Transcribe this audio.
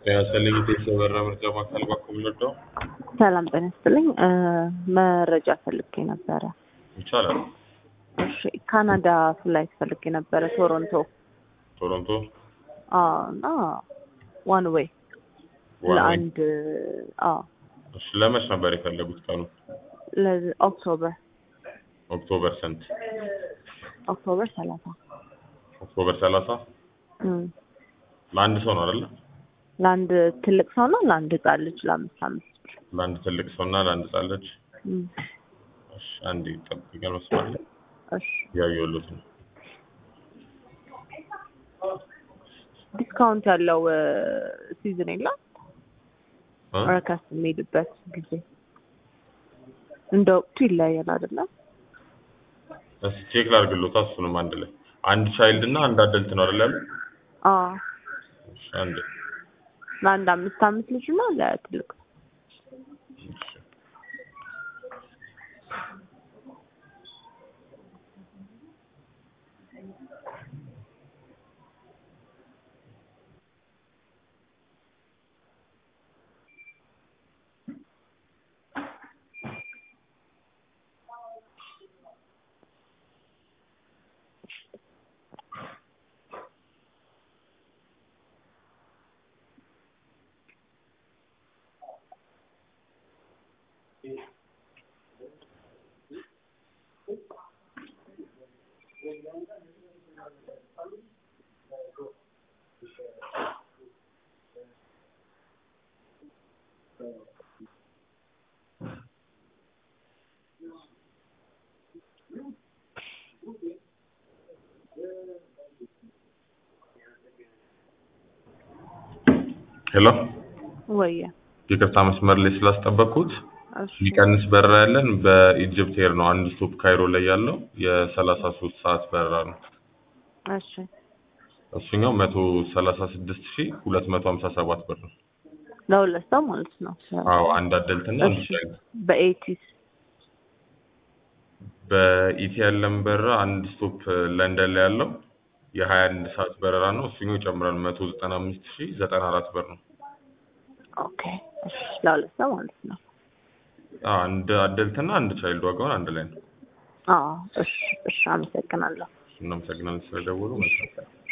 ያሰለኝ የተሰበራ ምርጫ ማዕከል በኩል ልርዳው ሰላም ጤና ይስጥልኝ። እ መረጃ ፈልጌ ነበረ። ይቻላል። እሺ ካናዳ ፍላይት ፈልጌ ነበረ ቶሮንቶ። ቶሮንቶ አዎ እና ዋን ዌይ ዋን ዌይ። ለአንድ አዎ እሺ ለመች ነበር የፈለጉት ቀኑ? ለኦክቶበር ኦክቶበር ስንት? ኦክቶበር ሰላሳ ኦክቶበር ሰላሳ እም ለአንድ ሰው ነው አይደለ? ለአንድ ትልቅ ሰው ነው ለአንድ ህጻን ልጅ ለአምስት አምስት ብር ለአንድ ትልቅ ሰው እና ለአንድ ህጻን ልጅ። እም እሺ አንዴ ጠብቀን መስማት ላይ እሺ ያየሁት ነው። ዲስካውንት ያለው ሲዝን የለም እ? ረከስ የሚሄድበት ጊዜ እንደ ወቅቱ ይለያያል አይደለም? እስኪ ቼክ ላድርግሎት እሱንም አንድ ላይ አንድ ቻይልድ እና አንድ አደልት ነው አይደል ያለው? አዎ እሺ አንዴ ለአንድ አምስት አምስት ልጅ እና ለትልቅ እሺ ሄሎ ወየ ይቅርታ መስመር ላይ ስላስጠበቅኩት እሺ የሚቀንስ በረራ ያለን በኢጅፕት ኤር ነው። አንድ ስቶፕ ካይሮ ላይ ያለው የሰላሳ ሶስት ሰዓት በረራ ነው። እሺ እሱኛው መቶ ሰላሳ ስድስት ሺ ሁለት መቶ ሀምሳ ሰባት ብር ነው። ለሁለት ሰው ማለት ነው። አዎ አንድ አደልት እና አንድ እሺ ቻይልድ። በኤቲስ በኢቲ ያለን በረራ አንድ ስቶፕ ለንደን ላይ ያለው የሀያ አንድ ሰዓት በረራ ነው። እሱኛው ይጨምራል መቶ ዘጠና አምስት ሺ ዘጠና አራት ብር ነው። ኦኬ እሺ ለሁለት ሰው ማለት ነው። አዎ አንድ አደልት እና አንድ ቻይልድ ዋጋውን አንድ ላይ ነው። አዎ እሺ እሺ አመሰግናለሁ። እናመሰግናለን ስለደወሉ መልካም ቀን።